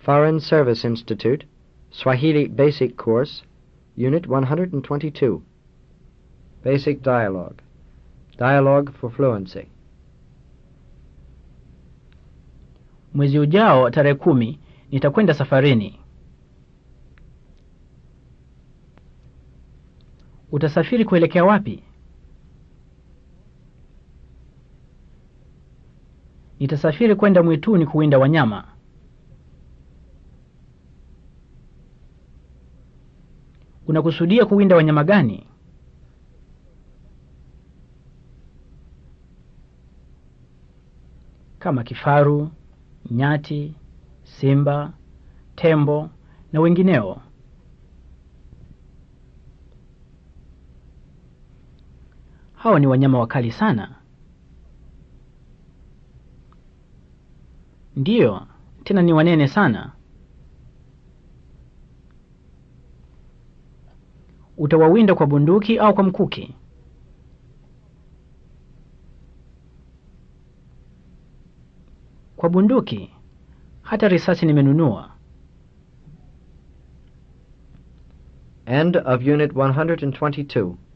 Foreign Service Institute, Swahili Basic Course, Unit 122. Basic Dialogue. Dialogue for Fluency. Mwezi ujao tarehe kumi nitakwenda safarini. Utasafiri kuelekea wapi? Nitasafiri kwenda mwituni kuwinda wanyama. Unakusudia kuwinda wanyama gani? Kama kifaru, nyati, simba, tembo na wengineo. Hawa ni wanyama wakali sana. Ndiyo, tena ni wanene sana. Utawawinda kwa bunduki au kwa mkuki? Kwa bunduki. Hata risasi nimenunua. End of Unit 122.